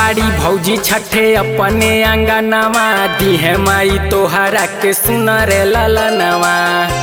बाड़ी भौजी छठे अपने अंगनवा दिहे माई तोहरा के सुनर ललनवा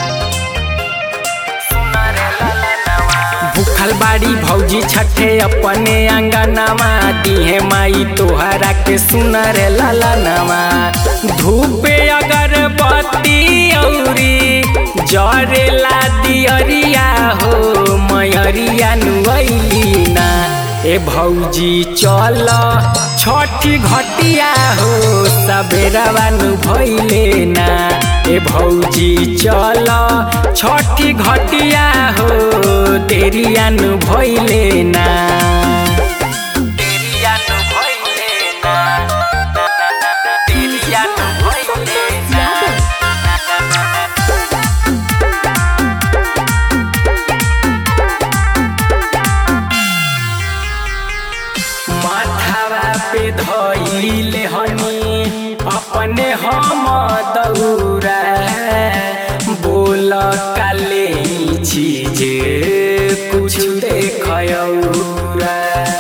भूखल बाड़ी भौजी छठे अपने अंगनवा दिहे माई तोहरा के सुनर ललनवा धूपे अगरबत्ती औरी जरेला दियरिया हो मयरिया नुअली ना ए भौजी चल छठी घटिया हो सबेरवा नु भइले ना ए भौजी चल छठी घटिया हो तेरिया नु भइले ना तेरिया नु भइले ना तेरिया नु भइले ना माथावा पे धइले हनी अपने हम दौरा बोल काले चीज कुछ देखयौरा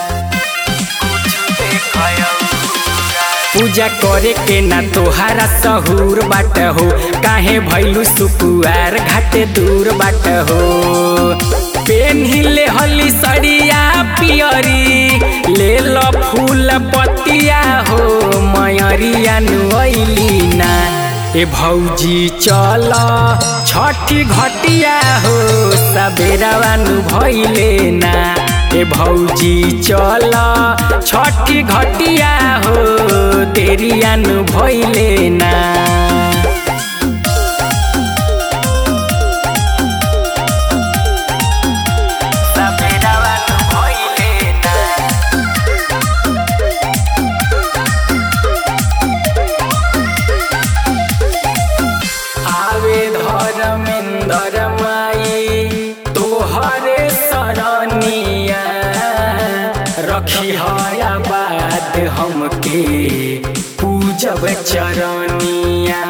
पूजा करे के ना तोहारा सहूर बाट हो काहे भैलू सुकुआर घाटे दूर बाट हो पेन्हिले हली सड़िया पियरी ले लो फूल पतिया हो मयरिया नुअली ना ए भौजी चल छठी घटिया हो सबेरवा नु भइले ना ए भौजी चल छठी घटिया हो तेरिया नु भइले ना सबेरवा नु भइले ना आवे धर्मेंद्र माई तोहरे सरनिया रखी हया बात हमके पूजब चरनिया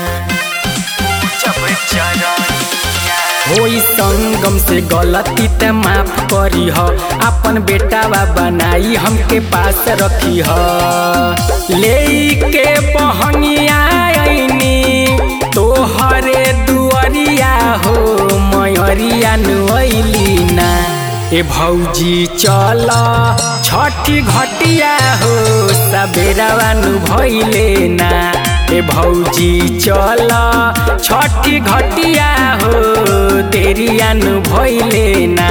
पूजब चरनिया होई संगम से गलती त माफ करी ह अपन बेटावा बनाई हमके पास रखी ह ले के बहनिया आईनी तोहरे दुअरिया हो मयरिया नुअली ना ए भौजी चल छठी घटिया हो सबेरवा नु भइले ना ए भौजी चल छठी घटिया हो तेरिया नु भइले ना